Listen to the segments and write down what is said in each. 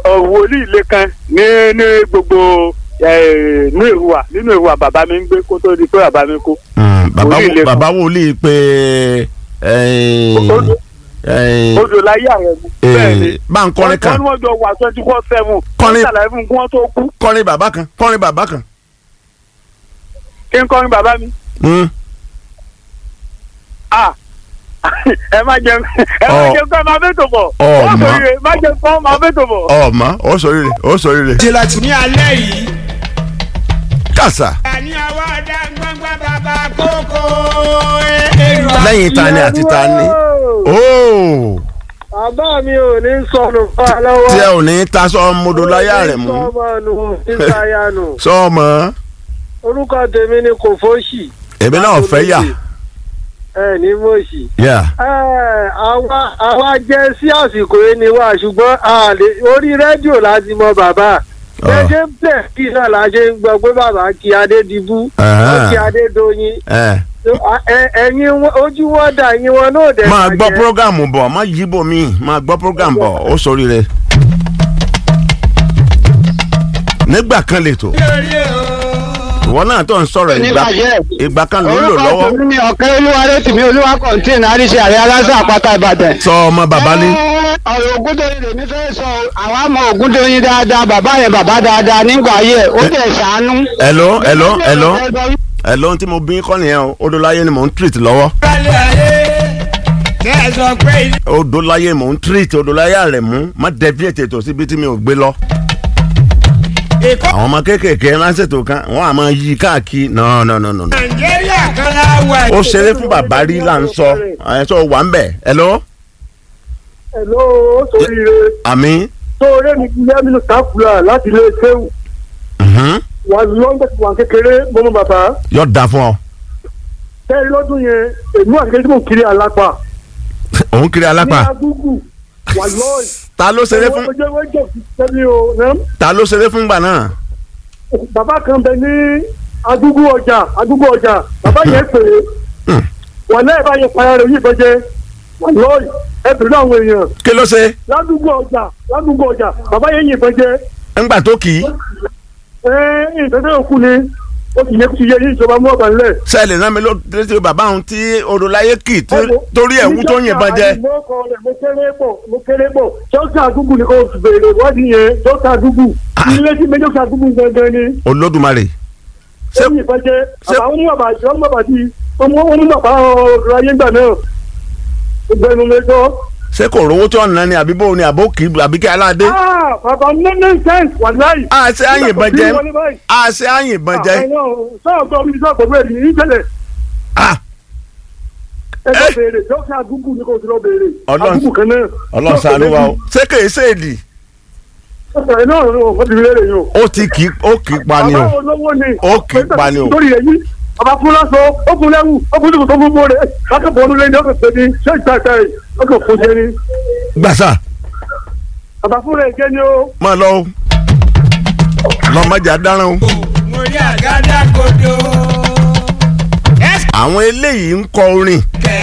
wòlíì lẹ́kan ní ní gbogbo eh, ní ìhùwà nínú ìhùwà bàbá mi ń gbé kó tó di pé bàbá mi kú. Mm, bàbá Wòlíì wo- lè bàbá wòlíì pé Odò- odò láyé ààrẹ mu. bẹ́ẹ̀ ni bá ń kọrin wọ́n kan ní wọ́n jọ wà twenty four seven. Kọrin- wọ́n ṣàlàyé fún un kí wọ́n tó kú. kọrin bàbá kan kọrin bàbá kan. kí n kọrin bàbá mi. Mm. ah ẹ má jẹun ẹ má Ọ. jẹun kọ́ ẹ máa fẹ́ tó bọ̀. Ọ, wọ́n ma. sọ yìí má jẹun kọ́ máa fẹ́ tó bọ̀. ọmọ ó sọ rere ó sọ rere. ní alẹ́ yìí. kàṣà ní àwa dá gbọ́ngbọ́n bàbá kókó. èrò lẹ́yìn tani àti tani. ooo bàbá mi ò ní sọnù fún wa lọ́wọ́. tí ẹ ò ní taṣọ modoláyà rẹ̀ mú sọmọ nù nígbàyà nù. sọmọ orúkọ tèmi ni kò fóṣì. èmi náà fẹ́ yà ẹ ní mọ̀ọ́sì. yà ẹ àwa àwa jẹ́ sí àsìkò yìí ni wá ṣùgbọ́n a lè- orí rédíò láti mọ bàbá. gẹ́gẹ́ bẹ́ẹ̀ kí náà la ṣe ń gbọ́ pé bàbá kí Adédìbú Ẹ̀hẹ́n. ó kí Adédoyin. ẹ Ẹ- ẹ̀yin wọn- ojú wọn dà yín wọn náà dẹ̀ máa gbọ́ bàjẹ́. prógámù bọ̀ má yíbò mí máa gbọ́ prógámù bọ̀ ó sọ rere. nígbà kan lè tó lórí o. ìwọ náà tó ń sọ̀rọ̀ ìgbà ìgbà kan ló ń lò lọ́wọ́ orúkọ tèmi ni ọ̀kẹ́ olúwarẹ tìmí olúwa kọ̀ǹtìn àríṣe àrẹ aláṣẹ àpáta ìbàdàn. sọ ọmọ bàbá ní. Ẹ, ọ̀rọ̀ ògúndòyìn lèmi fẹ́ sọ àwa mọ ògúndòyìn dáadáa bàbá yẹn bàbá dáadáa nígbà ayé ẹ̀ ó dẹ̀ ṣàánú. ẹ̀lọ́ ẹ̀lọ́ ẹ̀lọ́ ẹ̀lọ́ tí mo bí kọ́ nìyẹn o odòláyé ni mò ń treat lọ́wọ́ balẹ̀ ayé. tẹ́ ẹ sọ pé ilé. odòláyé mò ń treat odòláyé rẹ̀ mú má deviate ètò síbi tí mi ò gbé lọ. èkó àwọn ọmọ kéékèèké ránṣẹ́tò kan wọ́n á máa yí káàkiri no no no no. no. nàìjíríà kan la wà. ó ṣeré fún bàbá rí là ń sọ ẹ̀ sọ wà ń bẹ̀ ẹ̀lọ́ Hello, ó sóríire. àmì tó rẹ́ mi kú lẹ́mínú káfùlà láti ilé ṣéwù mhm, wà lọ́ńdẹ̀ tí wà kékeré mọ́mọ́ bàbá yóò da fún ọ tẹ́lẹ̀ lọ́dún yẹn èmi wà kékeré tí mò ń kiri alápá òun kiri ní alápá agúgù wà lọ́ọ̀yì. ta ló ṣeré fún ọjọ́ ìwé jẹ̀ sí sẹ́mi o nẹ́m. ta ló ṣeré fún gbà náà bàbá kan bẹ ní agúgù ọjà agúgù ọjà bàbá yẹn pè é Hmm. wà lẹ́yìn bá yẹn payá rẹ̀ yìí bẹ́jẹ́ wà lọ́ọ̀yì ẹ bèrè àwọn èèyàn kí ló ṣe ládùúgbò ọjà ládùúgbò ọjà bàbá yẹn yìnbọn jẹ ńgbà tó kì í ẹ ìtọ́jú òkú ni ó sì yẹ kó ti yẹ yín ìjọba mú ọ̀bà ńlẹ̀. sẹ́ẹ̀lì náà mi ló létí bàbá òun tí odòláyé kì í tí- torí ẹ̀wú tó yìnbọn jẹ mo kọ rẹ̀ mo kéré bọ̀ mo kéré bọ̀ jọ́sà àdúgbò ni kò béèrè wádìí yẹn jọ́sà àdúgbò ilé tí méjì jọ́sà àdúgbò gangan ni olódùmarè Ṣé- ó yìn ìfẹ́jẹ́ ṣé- àbá onímọ̀ bàjẹ́ onímọ̀ bàjẹ́ ọmọ onímọ̀ bá ọ̀rọ̀ ayé gbà náà ìgbẹ́nu lẹ́jọ́. ṣé kò rówó tí wọ́n ná ni àbí bó ni àbó kì í àbí kí aládé ah bàbá nene sense wà láì. a ṣe àyìnbọn jẹ a ṣe àyìnbọn jẹ sọ́ọ̀ gbọ́ mi sọ́ọ̀ gbọ́ mi ní ìṣẹ̀lẹ̀ ah ẹ lọ béèrè jọ́sà àdúgbò ni kò sí lọ béèrè Ọlọ́run- àdúgbò kan náà. ọlọ́run ṣàánú wa o ṣé kì í ṣèèdì ọ̀sẹ̀ náà wọ́n ti rí lẹ́rẹ̀ yìí o. ó ti kì í ó kì í pa ni o Bàbá olówó ni. Ó kì í pa ni o. Lórí èyí, bàbá fún lásán, ó fún lẹ́wù, ó fún ìdìbò tó fún bóre. Lákàtọ̀ ọdún lẹ́yìn ọ̀sẹ̀ pé ní ṣé ìta ìta yìí, ó kàn fún ṣe ni. gbàsà Bàbá fún rẹ̀ jẹ́ ni ó. máa lọ o lọ́mọdé adarán o. mo rí àgádá kodo. àwọn eléyìí ń kọ orin ẹsẹ̀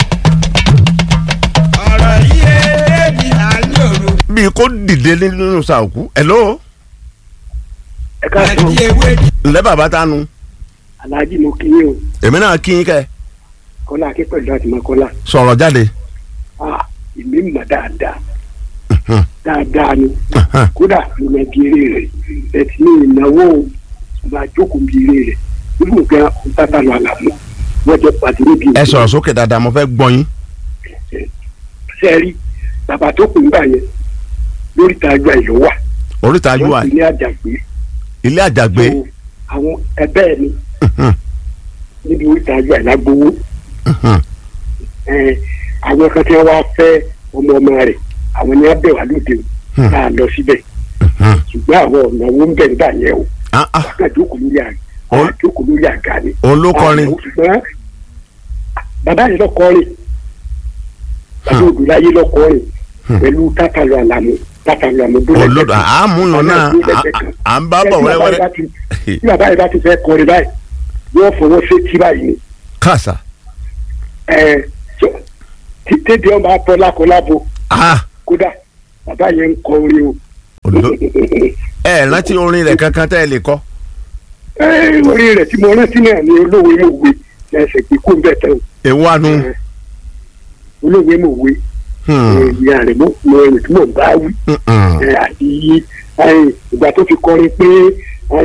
ọ̀rọ̀ yìí ẹ̀ẹ́dì à ń yòrò. bíi kó dìde nínú sàòkú ẹ̀lọ́ Ẹ káàsán, àti ewé ǹlẹ́ bàbá tánu Alhaji mo kí yín o, èmi náà kí yín kẹ́ Kọ́lá Akínpẹ̀lú àti Mọ́kọ́lá. sọ̀rọ̀ jáde Ah, èmi mọ̀ dáadáa, Mhm. dáadáa ni. Mhm. Kódà mo mọ bí eré rẹ̀, ẹ ti ní ìnáwó ọba jókòó bí eré rẹ̀. Ibùdó gan ọ̀tá lọ àlàmú, wọ́n jẹ́ pàdé níbi ẹ sọ̀rọ̀ sókè dáadáa mo fẹ́ gbọ́ yín sẹ́ẹ̀rí bàbá tó kù nígbà yẹn lórí ìtajà ìlú wà oríta ui wọ́n ti ní àjàgbé ilé àjàgbé So, àwọn ẹbẹ́ ẹ̀ ni Mhm. níbi orí ìtajà ìlágbówó Mhm. àwọn kan tí wọ́n wá fẹ́ ọmọ ọmọ rẹ̀ àwọn ni wọ́n bẹ̀ wá lóde o Hmm. tá a lọ síbẹ̀ Mhm. ṣùgbọ́n àwọn ọ̀nà owó ń bẹ̀ nígbà yẹn o Ah, ah, wọ́n kàn jókòó lórí àga Ó- wọ́n jókòó lórí àga ni. òun ló kọrin Àwọn ṣùgbọ́n bàbá yẹn lọ́kọrin bàbá òdùláyé lọ́kọrin pẹ̀lú tátàlù àlàmú tátàlù àlàmú bó olódò àmúlò náà à- à- à ń bá bọ̀ wẹ́rẹ́wẹ́rẹ́ tí bàbá yẹn bá ti fẹ́ kọrin báyìí yóò fọwọ́ sétí báyìí ni kàṣà ẹ tètè ọba tọ́ lákọlábo ah kódà bàbá yẹn ń kọ orin o Odo- ẹ rántí orin rẹ̀ kankan tẹ́ ẹ lè kọ. Ẹ, orí rẹ̀ tí mo rántí náà ni olówó mòwe ẹsẹ̀ pé kó ń bẹ̀ tán èwo àánú. olówó mòwe ìyá rẹ̀ mo mo ẹni tí mò ń bá wí ẹ, àti ẹ, ìgbà tó fi kọrin pé ẹ,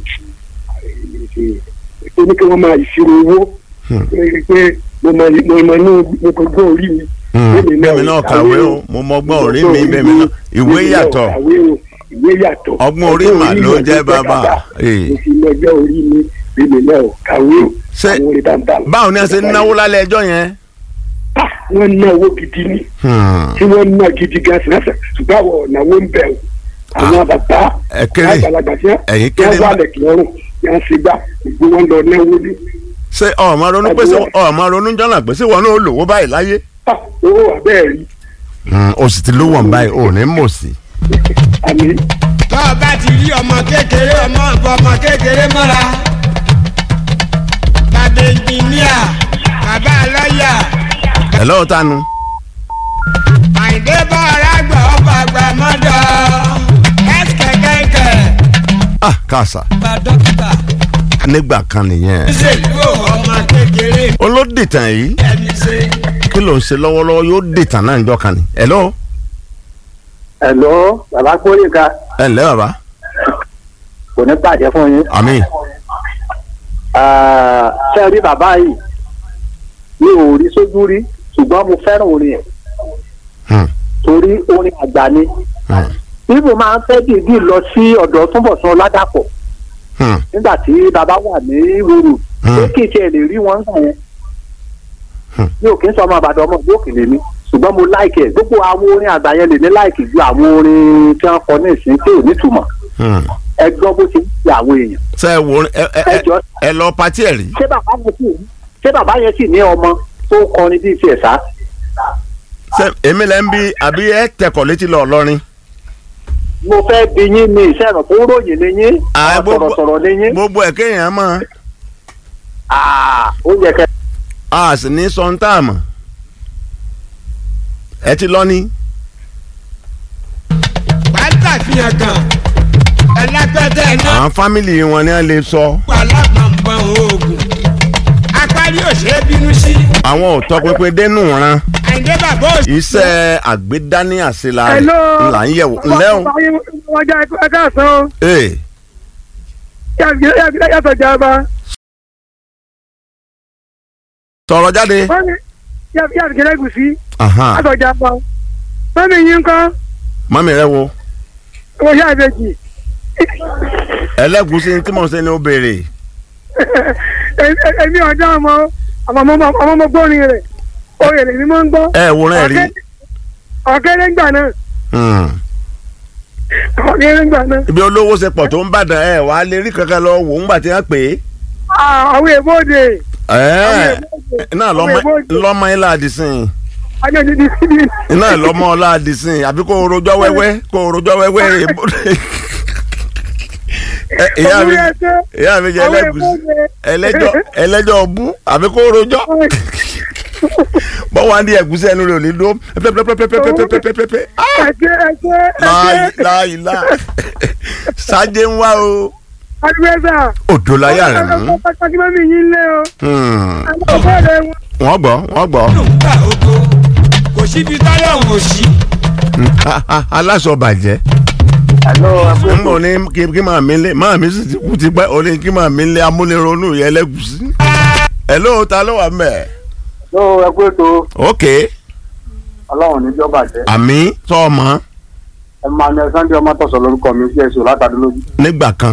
ẹ, tó ní kí wọ́n máa ìṣirò owó ẹ, pé mo mọ mo mọ inú mo gbọ́ orí mi. bẹ́ẹ̀mi náà kàwé o mo mọ ọgbọ́n orí mi bẹ́ẹ̀mi náà ìwé yàtọ̀ kàwé o ìwé yàtọ̀ Ọgbọ́n orí mà ló jẹ́ bàbá. Ee. mo fi lọ́jọ́ orí mi bẹ́ẹ̀mi náà kàwé o Ṣé- àwọn orí bàbá mi. báwo ni a ṣe ń náwó lálẹ́ ẹjọ́ yẹn. Ah, wọ́n ná owó gidi ni Hmm. tí wọ́n ná gidi gan sinasa ṣùgbọ́n àwọn ọ̀nàwó ń bẹ̀ o àwọn bàbá ẹ kéré. àgbàlagbà tí Ẹ̀yin wọ́n kéré wà má- lẹ̀kì lọ́rùn tí wọ́n ṣe gbà gbogbo wọn lọ náwó ní. ṣé ọmọ ronú pé ṣé ọmọ ronú jọ́nà pé ṣé wọn náà lówó báyìí láyé. Ah, owó abẹ́ẹ̀ rí o sì ti lówó ọ̀n báyìí o ní mọ̀ sí. àmì tó o bá ti rí ọmọ kékeré ọmọ ọ̀bọ ọmọ kékeré mọ́ra bàbá ẹnjìníà bàbá lọ́ọ̀yà ẹ lọ́wọ́ tánu. àyìndé bọ́ ọ̀rá gbà ọ̀bà àgbà mọ́dọ̀ ẹ̀sìkẹ̀ kẹ̀kẹ́ ah kàṣà bá dókítà nígbà kan nìyẹn. ṣèlú ọmọ kékeré olódìtàn yìí ẹni ṣe. kí ló ń ṣe lọ́wọ́lọ́wọ́ yóò dìtàn náà níjọ́ kan ni. ẹ lọ́wọ́ ẹ̀lọ́ bàbá kórìíka ẹ ǹlẹ́ bàbá kò ní bàjẹ́ fún yín. àmín. Ah, ṣé ẹ rí bàbá yìí mi ò rí sójú rí ṣùgbọ́n mo fẹ́ràn orin ẹ̀ Hmm. torí orin àgbà ni. Hmm. bíbù máa ń fẹ́ dìídì lọ sí ọ̀dọ̀ túnbọ̀sán ládàpọ̀ Hmm. nígbà tí bàbá wà ní wúrù Hmm. pé kí n tiẹ̀ lè rí wọn sàn yẹn. Hmm. mi ò kí ń sọ ọmọ àbàdàn ọmọ ìlú òkèlè mi ṣùgbọ́n mo láìkì ẹ̀ gbogbo àwọn orin àgbà yẹn lè ní láìkì ju àwọn orin tí wọ́n kọ ní ìsìn tí ò nítumọ̀ Hmm. ẹ gbọ́ bó ti ń ṣe àwọn èèyàn. ṣé ẹ wo ẹ ẹ ẹ ẹ lọ patí ẹ rí. ṣé bàbá yẹn sì ṣé bàbá yẹn sì ní ọmọ tó kọrin bíi tiẹ̀ sá. ṣé èmi lẹ́ ń bí àbí ẹ tẹkọ̀ létí lọ lọ́rin. mo fẹ́ bi yín ní ìṣẹ̀rọ̀ tó ròyìn ní yín Ah, gbogbo- sọ̀rọ̀sọ̀rọ̀ ní yín. gbogbo ẹ̀ kéèyàn mọ̀ Ah, ó yẹ kẹ́ a sì ní sọ́ńtàmù. ẹ ti lọ ní. pátá fihàn kan ẹlẹ́pẹ̀tẹ̀ náà àwọn fámìlì wọn ni wọ́n lè sọ. wà lápapọ̀ oògùn apárí òṣèré bínú sí àwọn ò tọpinpin dénú ran àyìndé bàbá òṣèré. iṣẹ́ àgbédání àṣelà rẹ̀ Hello. là ń yẹ̀wò ńlẹ́ o. wọ́n jẹ́ ẹ̀ka àsán ee yàtọ̀ jàmbá sọ̀rọ̀ jáde. wọ́n ní yàtọ̀ kẹlẹ́gùsí Ahan. yàtọ̀ jàmbá wọ́n ní yín kọ́ mọ́mí rẹ wo wọ́n ṣe àbẹ̀jì ẹlẹ́gùsí tí mò ń ṣe ni ó béèrè. èmi ọ̀dọ́ ọmọ ọmọ ọmọ gbórin rẹ̀ oyè lèmi máa ń gbọ́ ẹ wòran ẹ rí. ọ̀kẹ́rẹ́ ńgbà náà Hmm. ọ̀kẹ́rẹ́ ńgbà náà ibi olówó ṣe pọ̀ tó ń bàdàn ẹ wàá lè rí kankan lọ wò ńgbà tí wọ́n pè é. Ah, àwọn èbóde ẹ náà lọ́mọ lọ́mọ ilá àdìsìn ajọ́ ti di síbi náà lọ́mọ ọlá àdìsìn àbí kó o rojọ́ wẹ́wẹ́ kó o rojọ́ wẹ́wẹ́ èbó. Ẹ, ìyá mi ìyá mi jẹ ẹlẹ́gùsí ẹlẹ́jọ́ ẹlẹ́jọ́ bú àbí kó o rojọ́ bọ́wọ́ á ní ẹ̀gúsí ẹnu rẹ̀ ò ní dó pẹ́pẹ́pẹ́pẹ́pẹ́pẹ́pẹ́pẹ́ ẹ̀kẹ́ ẹ̀kẹ́ láàyè ẹ̀kẹ́ láàyè lá sáájé ń wá o adúgbẹ́sà òdò láyà rẹ̀ mú pàtàkì mọ́mí yín lé o Hmm. ọ̀bẹ̀rẹ̀ wọn. wọ́n gbọ́ wọ́n gbọ́ nígbà ogo kò síbi táyọ̀ wò sí. aláṣọ bàjẹ́ n bò ní kí kí màá mi lé màá mi sì ti kú ti pẹ́ o ní kí màá mi lé amúnironú yẹn lẹ́gùsí. ẹ̀ ló ta ló wà mẹ́. ló ẹ kú ètò ok ọlọ́run níjọ́ bàjẹ́ àmì tọ́ ọmọ ẹ máa ní ẹsán dé ọmọ tọ̀sọ̀ lórúkọ mi sí ẹ̀sùn látàdúlójú. nígbà kan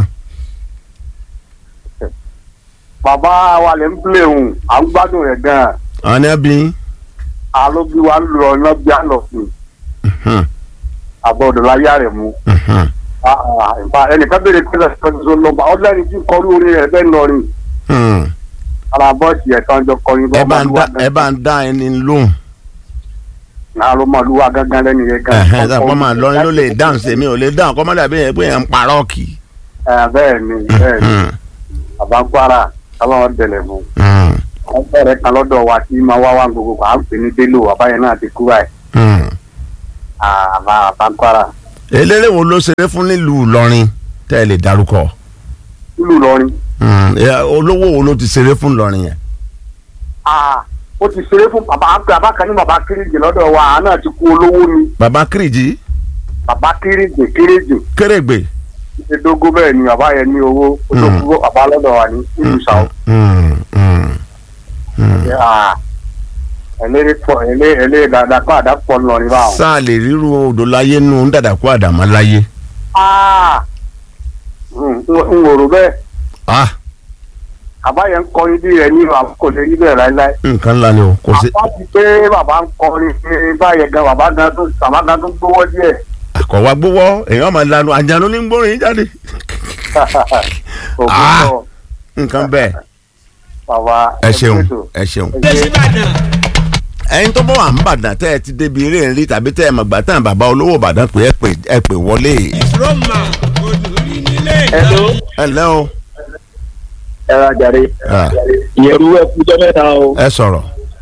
bàbá wa lè ń plé òun à ń gbádùn rẹ̀ gan-an àwọn ní ẹbí alóbi wa ń lọ iná bí àná fún àbọ̀dọ̀ láyé rẹ̀ mú. Ah, ah, in fact, ẹnìkan béèrè pé ẹsẹ̀ tó lọ bá ọdún ẹni tí ń kọrí orin rẹ̀ bẹ́ẹ̀ lọrin ara bọ́ọ̀sì ẹ̀ tán jọ kọrin ẹ bá ń dá ẹ bá ń dá ẹni lóhùn náà ló máa lúwa gángan lẹ́nu yẹn gan. ẹ̀hẹ́n tá kọ́ máa lọrin ló lè dáhùn sí mi ò lè dáhùn kọ́ máa dàbí yẹn pé yẹn ń parọ́ kì í. Ẹ, bẹ́ẹ̀ ni bẹ́ẹ̀ ni bàbá ń kwara káwọn dẹ̀lẹ̀ fún wọn bẹ̀rẹ̀ kan lọ́dọ̀ wa tí máa wá wá gbogbo à ń pè ní bello bàbá yẹn náà ti kú báyìí àbá bàbá ń kwara eléré wo ló ṣeré fún nílùú Ìlọrin tẹ́ ẹ lè darúkọ nílùú Ìlọrin. Hmm, ẹ, olówó wo ló ti ṣeré fún Ìlọrin yẹn. Ah, ó ti ṣeré fún bàbá bàbá kan ní bàbá kéréje lọ́dọ̀ wa àná ti kú olówó ni baba Kiriji bàbá kéréje kéréje Kérègbè. ìdógó bẹ́ẹ̀ ni bàbá yẹn ní owó ó tó Mm. kú bàbá lọ́dọ̀ wa ní ìlú sàó. Hmm, hmm, hmm. ẹlẹ́rìí pọ̀ ẹlẹ́ ẹlẹ́ dáadáa kó àdá pọ̀ lọ́rin báwọn. sáà lè ríru odò láyé nù ń dàdàkú àdàmọ́ láyé. Ah, mm, n wò rò bẹ́ẹ̀ ah bàbá yẹn ń kọrin bí rẹ̀ ní àwọn kò lè rí bẹ́ẹ̀ láéláé. nǹkan ńlá ni o kò sí. bàbá ti pé bàbá ń kọrin ní báyẹn gan bàbá gan tó bàbá gan tó gbówó díẹ̀. àkọ́wá gbówọ́ èèyàn máa lanu àjànú ní gbórin jáde. ògùn Ah. náà nǹkan bẹ́ẹ̀ bàbá ẹ ṣeun ẹgbẹ́ tó. ẹ ṣeun. dé síbàdàn ẹyin tó bọ́ wà ń bàdàn tẹ́ ẹ ti débi eré ń rí tàbí tẹ́ ẹ mọ̀ gbà tán bàbá olówó bàdàn pé ẹ pè ẹ pè wọlé. roma olùrí nílé Hello. ẹ ǹlẹ́ o ẹ ra jàre Ah, ìyẹ̀rù ẹ kú jẹ́ mẹ́ta o ẹ sọ̀rọ̀.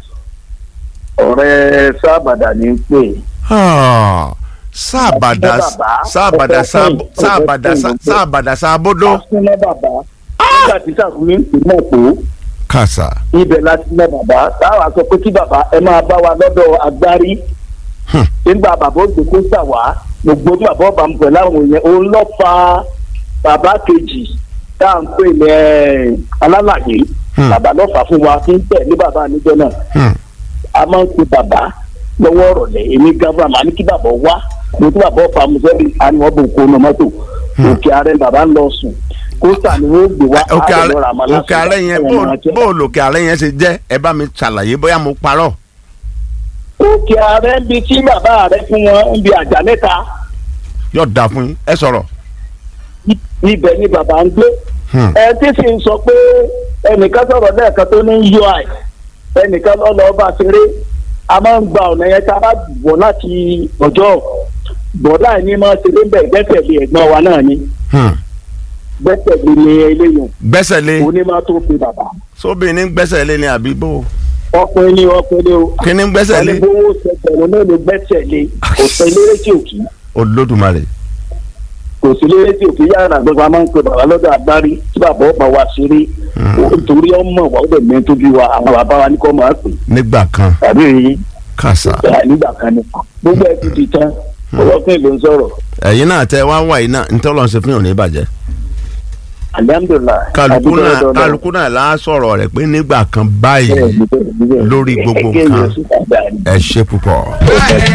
ọ̀rẹ́ sábàdà ní í pè Ah, sáàbàdà sáàbàdà sáàb- sáàbàdà sá- sáàbàdà sáàbódó. asúnlẹ̀ bàbá nígbà tí sàkúnmí ń pè mọ̀ pé kàṣà. ibẹ̀ láti lọ bàbá táwa sọ pé kí bàbá ẹ máa bá wa lọ́dọ̀ agbárí Hmm. nígbà bàbá òjò kó sà wá gbogbo tí bàbá ọba ń pẹ̀ láwọn yẹn òun lọ́ fa bàbá kejì tá à ń pè ní ẹ̀, alálàyé Hmm. bàbá lọ́ fà fún wa tí ń tẹ̀ ní bàbá níjọ náà Hmm. a máa ń pe bàbá lọ́wọ́ ọ̀rọ̀lẹ́ èmi gàbúrà màá ní kí bàbá wá mo tí bàbá ọ̀fà musẹ́lì àníwọ̀n bò kó nu mọ́tò òkè ààrẹ bàbá ń lọ sùn kóòtà ni wọ́n gbé wá òkè á lè àrẹ lọ ra àmàlà òkè àrẹ sùn, yẹn àwọn bó ọmọ jẹ. bó lòkè àrẹ yẹn ṣe jẹ́ ẹ bá mi ṣàlàyé bóyá mo parọ́. òkè ààrẹ ń bi tí bàbá rẹ fún wọn ń bi àjà mẹ́ta yóò dáa fún yín ẹ sọ̀rọ̀. ibẹ̀ ni bàbá ń gbé Hmm. ẹ tí sì ń sọ pé ẹnìkan sọ̀rọ̀ lẹ́ẹ̀kan tó ní ui ẹnìkan lọ́lọ́ bá ṣeré a máa ń gba ọ̀nà yẹn tá a bá bọ̀ láti ọjọ́ bọ̀dá ẹ̀ ní máa ṣeré ń bẹ̀ gbẹ́sẹ̀lé ẹ̀gbọ́n wa náà ni Hmm. gbẹ́sẹ̀lé ni eléyìí gbẹ́sẹ̀ lé onímọ̀ tó fi bàbá sóbì ní gbẹ́sẹ̀ lé ní àbí bó. ọkùnrin ni ọkùnrin o kí ni gbẹ́sẹ̀ lé. ọ̀nìbówó ṣẹgbẹ̀rún náà ló gbẹ́sẹ̀lé kò sí eléré tí ò kí olódùmarè. kò sí eléré tí ò kí yàrá gbogbo a máa ń pe bàbá lọ́dọ̀ agbárí tí bàbá ọ̀pá wa ṣeré nítorí ọmọ wa ó dẹ̀ mẹ́ tó bí wa àwọn bàbá wa ní kọ́ máa pè nígbà kan tàbí èyí kàṣà. nígbà kan ní gbogbo ẹ̀ ti di tán ọlọ́pìn ló ń sọ̀rọ̀ ẹ̀yin náà tẹ wá wà yìí náà ntọ́lọ́ ṣe fún yàn ní ìbàjẹ́. alihamudulilayi kálukú náà kálukú náà lá sọ̀rọ̀ rẹ̀ pé nígbà kan báyìí lórí gbogbo nǹkan ẹ ṣe púpọ̀.